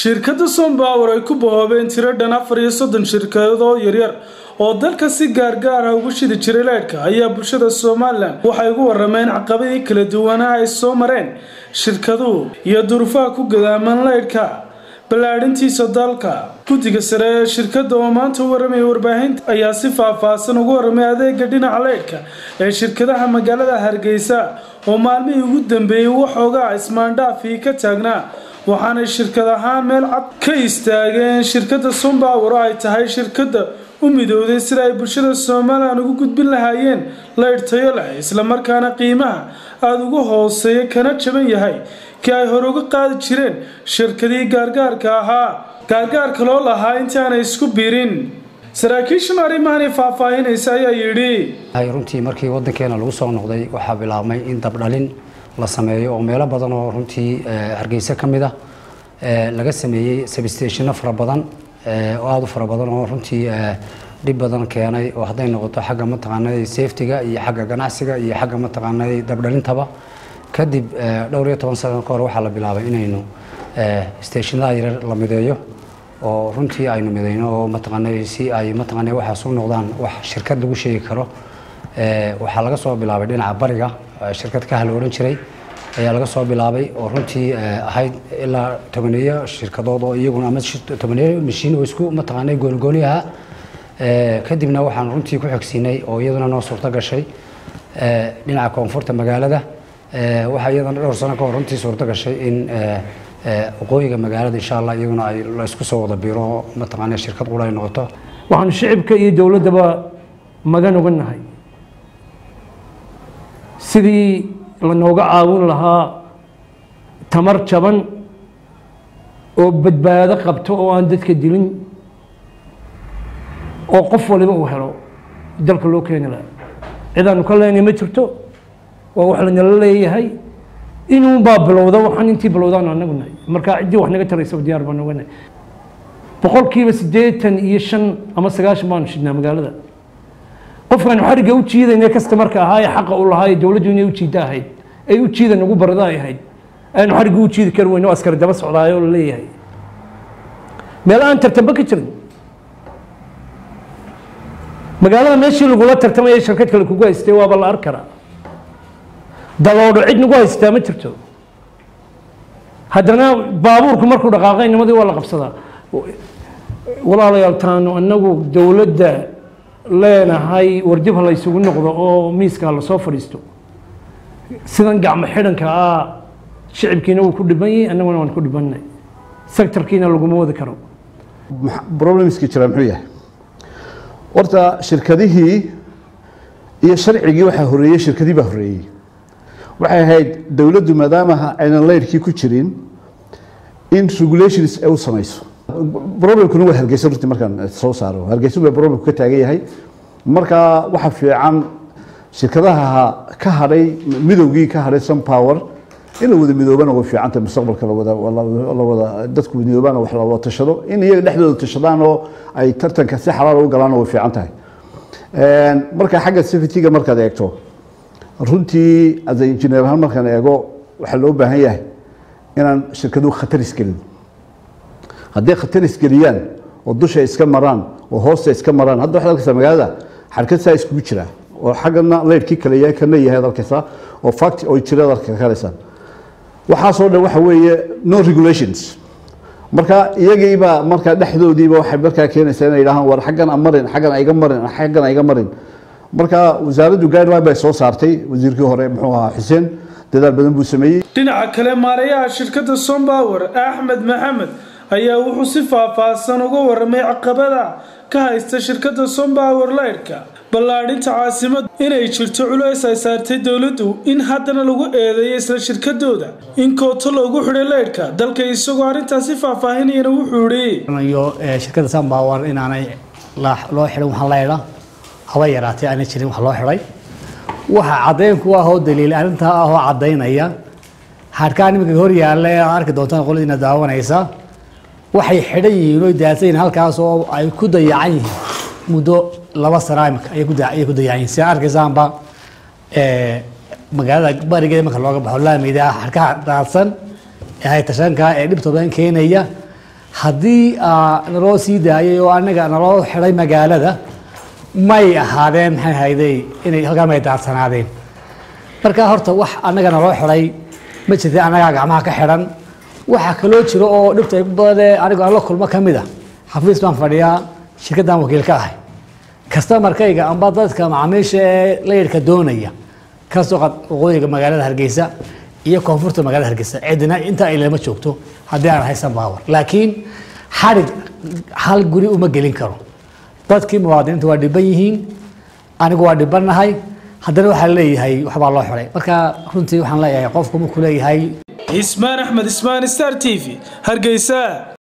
shirkadda sompower ay ku bahoobeen tiro dhan afar iyo soddon shirkadoo yaryar oo dalka si gaargaar ah ugu shidi jiray leydhka ayaa bulshada somalilan waxay ugu warameen caqabadii kala duwanaa ay soo mareen shirkaduhu iyo durufaha ku gadaaman leydhka ballaadhintiisa dalka guddiga sare ee shirkadda oo maanta u waramaya warbaahinta ayaa si faah-faahsan ugu waramay adeega dhinaca leydhka ee shirkadaha magaalada hargeysa oo maalmihii ugu dambeeyey waxoogaa ismaandhaafii ka taagnaa waxaanay shirkad ahaan meel cad ka istaageen shirkadda sompower oo ay tahay shirkadda u midowday sida ay bulshada somalilan ugu gudbin lahaayeen leydh tayo leh islamarkaana qiimaha aada uga hooseeya kana jaban yahay kii ay hore uga qaadi jireen shirkadii gaargaarka ahaa gaargaarka loo lahaa intii aanay isku biirin saraakiishan arrimahan faahfaahinaysa ayaa yidhi runtii markii wadankeena lagu soo noqday waxaa bilaabmay in dabdhalin la sameeyo oo meelo badan oo runtii hargeysa ka mid ah laga sameeyey sabstationno fara badan oo aada u fara badan oo runtii dhib badan keenay oo hadday noqoto xagga mataqaanay safetyga iyo xagga ganacsiga iyo xagga mataqaanay dabdhalintaba kadib dhowr iyo toban sano ka hor waxaa la bilaabay inaynu stationada yaryar la mideeyo oo runtii aynu midayno oo mataqaanay si ay mataqaanay waxaas u noqdaan wax shirkad lagu sheegi karo waxaa laga soo bilaabay dhinaca bariga shirkad ka hala odhan jiray ayaa laga soo bilaabay oo runtii ahayd ilaa tobaneeyo shirkadood oo iyaguna ama tobaneeyo mashiin oo isku mataqaanay goonigooni ahaa kadibna waxaan runtii ku xigsiinay oo iyaduna noo suurto gashay dhinaca koonfurta magaalada waxaa iyadana dhowr sano ka hor runtii suurto gashay in waqooyiga magaalada insha allah iyaguna ay la isku soo wada biro mataqaanay shirkad qura ay noqoto waxaanu shicibka iyo dowladdaba magan uga nahay sidii lanooga caawin lahaa tamar jaban oo badbaado qabto oo aan dadka dilin oo qof waliba uu helo dalka loo keeni lahaa cidaanu ka leenay ma jirto waa wax lanala leeyahay inuunbaa bilowda waxaan intii bilowdaan anagu nahay marka ciddii wax naga taraysaba diyaar baan oga nahay boqolkiiba siddeetan iyo shan ama sagaashan baanu shidnaa magaalada qofkaanu xarigga u jiidayna kastamarka ahaa ee xaqa u lahaa ee dowladdu inay u jiida ahayd ay u jiida nagu barada ay ahayd aanu xarigga u jiidi kari weyno askari daba socdaayo la leeyahay meel aan tartamba ka jirin magaalada meeshii lagula tartamaya shirkad kale kugu haystay waaba la arki karaa daloodho cid nagu haystaa ma jirto haddana baabuurku markuu dhaqaaqay nimadii waa la qabsadaa walaalayaal taanu annagu dowladda leenahay warjib ha la ysugu noqdo oo miiska lasoo fadhiisto sidan gacmo xidhanka ah shicibkiina wuu ku dhiban yahay annaguna waan ku dhibanay sectorkiina laguma wadi karo problemski jira muxuu yahay horta shirkadihii iyo sharcigii waxaa horeeyey shirkadii baa horeeyey waxay ahayd dowladdu maadaama aynan leyrkii ku jirin in regulations ay u samayso problemkuna waa hargeysa runtii markaan soo saaro hargeysa baa problemku ka taagan yahay marka waxa fiican shirkadaha ka hadhay midowgii ka hadhay sunpower in la wada midoobana way fiican tahay mustaqbalka lawada la wada dadku midoobana wax la wada tashado in iyaga dhexdooda tashadaan oo ay tartanka si xalaal u galaana way fiican tahay marka xagga safetyga markaad eegto runtii as engineer ahaan markaan eego waxaa loo baahan yahay inaan shirkaduhu khatar isgelin hadday khatar isgeliyaan oo dusha iska maraan oo hoosta iska maraan hadda waxaad arkaysaa magaalada xarkad saa iskugu jira oo xaggana leyrkii kale yahay kana yahay ad arkaysaa oo fact oo jira ad arkalaysaan waxaasoo dhan waxa weeye no regulations marka iyagiiba marka dhexdoodiiba waxay markaa keenaysaa inay yidhahaan war xaggan a marin xaggan aiga marin xaggan aiga marin marka wasaaraddu guideline bay soo saartay wasiirkii hore muxuu ahaa xuseen dadaal badan buu sameeyey dhinaca kale maarayaha shirkadda sompower axmed maxamed ayaa wuxuu si faahfaahsan uga waramay caqabada ka haysta shirkadda sompower leydhka ballaadhinta caasimada inay jirto culays ay saartay dowladdu in haddana lagu eedeeyo isla shirkadooda in kooto loogu xidhay leydhka dalka isagoo arrintaasi faahfaahinayana wuxuu yidhi shirkadda sompower inaanay loo xidhin waxaan leydha haba yaraatay aanay jirin wax loo xidhay waxa caddayn ku ah oo daliil arrintaa ah oo caddaynaya harkaan iminka hor yaalla ee aad arki doontaan qoladiina daawanaysa waxay xidhan yihiin oo daadsan yihiin halkaas oo ay ku dayacan yihiin muddo laba sana imika ayay ku ayay ku dayacan yihiin si aad arkaysaanba magaalada barigeeda marka looga baxo laamida harkaha daadsan ee haytashanka ee dhibta badan keenaya haddii aa, naloo sii daayay oo anaga naloo xidhay magaalada may ahaadeen maxay hayday inay halkaa may daadsanaadeen marka horta wax annaga naloo xidhay ma jirta annagaa gacmaha ka xidhan waxaa kaloo jiro oo dhibta ay ku badane anigu aan la kulmo ka mid a xafiis baan fadhiyaa shirkaddan wakiil ka ahay kastamarkayga amba dadka macaamiisha ee layidhka doonaya kasoo qad waqooyiga magaalada hargeysa iyo koonfurta magaalada hargeysa cidina intaa ay lama joogto haddii aan haysan baawar laakiin xadhig hal guri uma gelin karo dadkii muwaadiniinta waa dhiban yihiin anigu waa dhibannahay haddana waxaa leeyahay waxbaa loo xiray marka runtii waxaan leeyahay qofku markuu leeyahay ismaan axmed ismaan star t v hargeysa